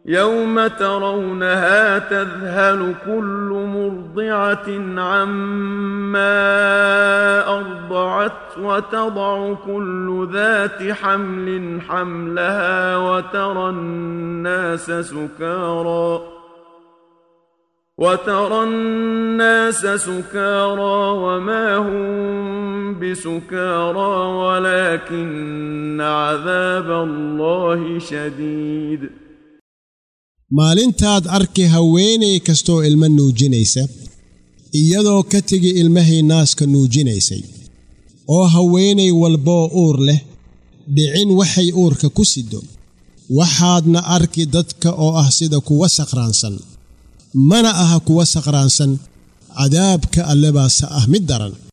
يوم ترونها تذهل كل مرضعة عما أرضعت وتضع كل ذات حمل حملها وترى الناس سكارى وترى الناس سكارى وما هم بسكارى ولكن عذاب الله شديد maalintaad arki haweenay kastoo ilmo nuujinaysa iyadoo ka tegi ilmahay naaska nuujinaysay oo haweenay walboo uur leh dhicin waxay uurka ku siddo waxaadna arki dadka oo ah sida kuwa saqraansan mana aha kuwa saqraansan cadaabka alle baase ah mid daran